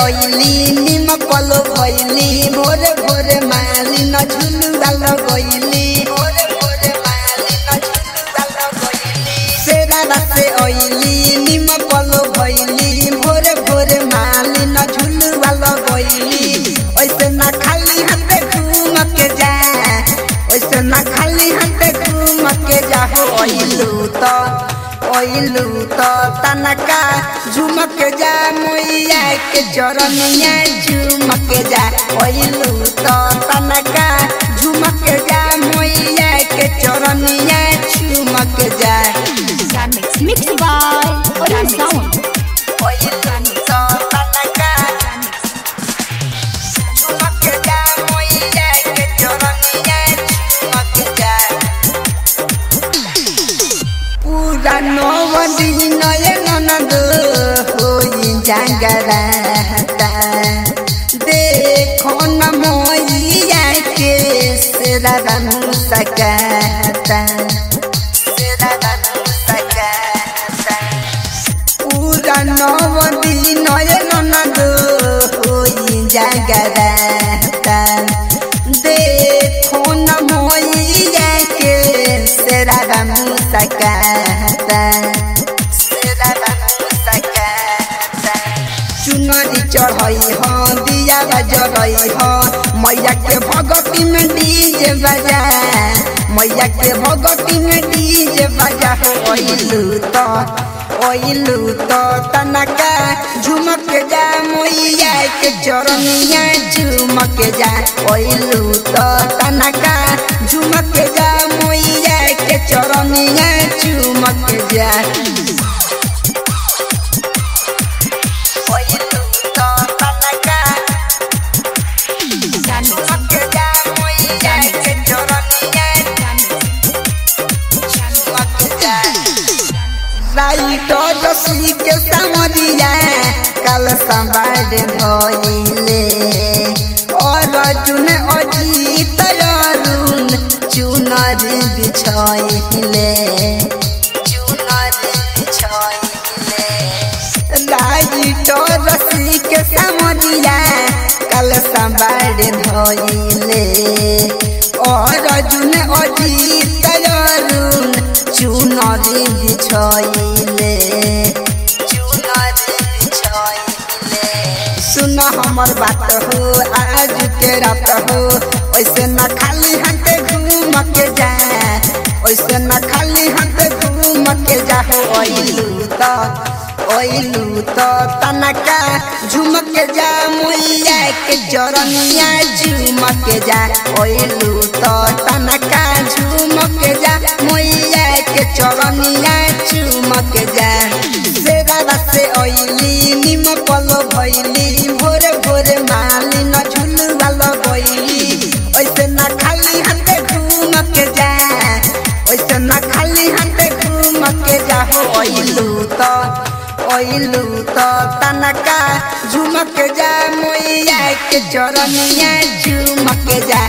ओइली निम पलो भइली भोरे भोरे माली न झुलुआ लगइली भोरे भोरे माली न झुलुआ लगइली सेरा से ओइली निम पलो भइली भोरे भोरे माली न झुलुआ लगइली ओइसे ना खाली हाथे घूम के जा ओइसे ना खाली हाथे घूम के जा हो ओइलू तो ओइलू तो तनका झुमक जा मैया के चरनिया झुमक जा ओइलू तो तनका झुमक जा मैया के चरनिया झुमक जा Mix mixed by Orion Sound. ओइलू तो तनका झुमक जा मैया के चरनिया झुमक जा पूरा नव दिन ननद होई जागरता देखो न मोइया के सेरा बनू सकता सेरा बनू सकता पूरा नव दिन ननद होई जागरता देखो न मोइया के सेरा बनू सकता सेरा बनू सकता चुनरी चढ़ई ह दिया बजरई ह मैया के भगती में डीजे बजा मैया के भगती में डीजे बजा हो ओइलू तो ओइलू तो तनका झुमक जा मैया के चरनिया झुमक जा ओइलू तो तनका झुमक जा मैया के चरनिया झुमक जा ओइलू तो तनका झुमक जा मैया के चरनिया झुमक जा राइटर रसी के सामरिया कल संवार भइले और चुन अजीत अरुण चुनर बिछइले चुनर बिछइले राइटर रसी के सामरिया कल संवार भइले और चुन अजीत अरुण चुनरी बिछइले चुनरी बिछइले सुन हमर बात हो आज के रात हो ऐसे न खाली हाथे घूम के जा ऐसे न खाली हाथे घूम के जा हो ओइलू तो ओइलू तो तनका झुमक जा मैया के चरनिया झुमक जा ओइलू तो तनका झुमक जा मैया के चरनिया झुमक जा सेरा से ओइली निम पलो भइली भोरे भोरे माली न झुलुआ लगइली ऐसे न खाली हाथे घूम के जा ऐसे न खाली हाथे घूम के जा हो ओइलू तो ओइलू तो तनका झुमक जा मैया के चरनिया झुमक जा